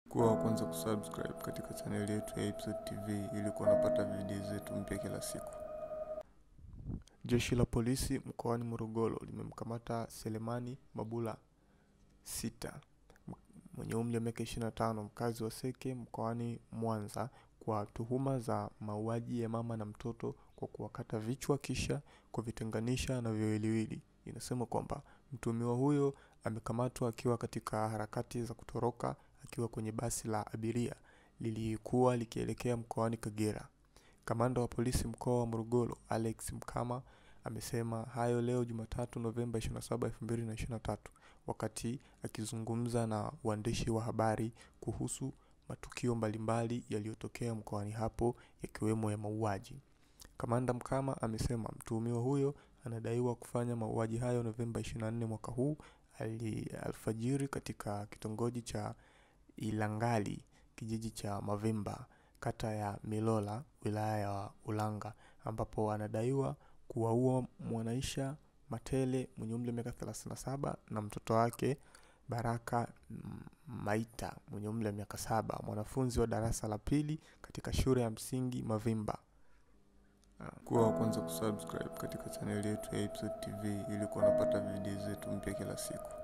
Kuwa wa kwanza kusubscribe katika chaneli yetu ya Episode TV ili kuwa unapata video zetu mpya kila siku. Jeshi la polisi mkoani Morogoro limemkamata Selemani Mabula sita mwenye umri wa miaka 25 mkazi wa Seke mkoani Mwanza kwa tuhuma za mauaji ya mama na mtoto kwa kuwakata vichwa kisha kuvitenganisha na viwiliwili. Inasema kwamba mtuhumiwa huyo amekamatwa akiwa katika harakati za kutoroka akiwa kwenye basi la abiria lilikuwa likielekea mkoani Kagera. Kamanda wa polisi mkoa wa Morogoro Alex Mkama amesema hayo leo Jumatatu Novemba 27, 2023 wakati akizungumza na waandishi wa habari kuhusu matukio mbalimbali yaliyotokea mkoani hapo yakiwemo ya mauaji. Kamanda Mkama amesema mtuhumiwa huyo anadaiwa kufanya mauaji hayo Novemba 24 mwaka huu ali alfajiri katika kitongoji cha Ilangali kijiji cha Mavimba kata ya Milola wilaya ya Ulanga ambapo anadaiwa kuwaua Mwanaisha Matele mwenye umri wa miaka 37 na mtoto wake Baraka Maita mwenye umri wa miaka saba mwanafunzi wa darasa la pili katika shule ya msingi Mavimba. Kuwa wa kwanza kusubscribe katika chaneli yetu ya Episode TV ili kuwa unapata video zetu mpya kila siku.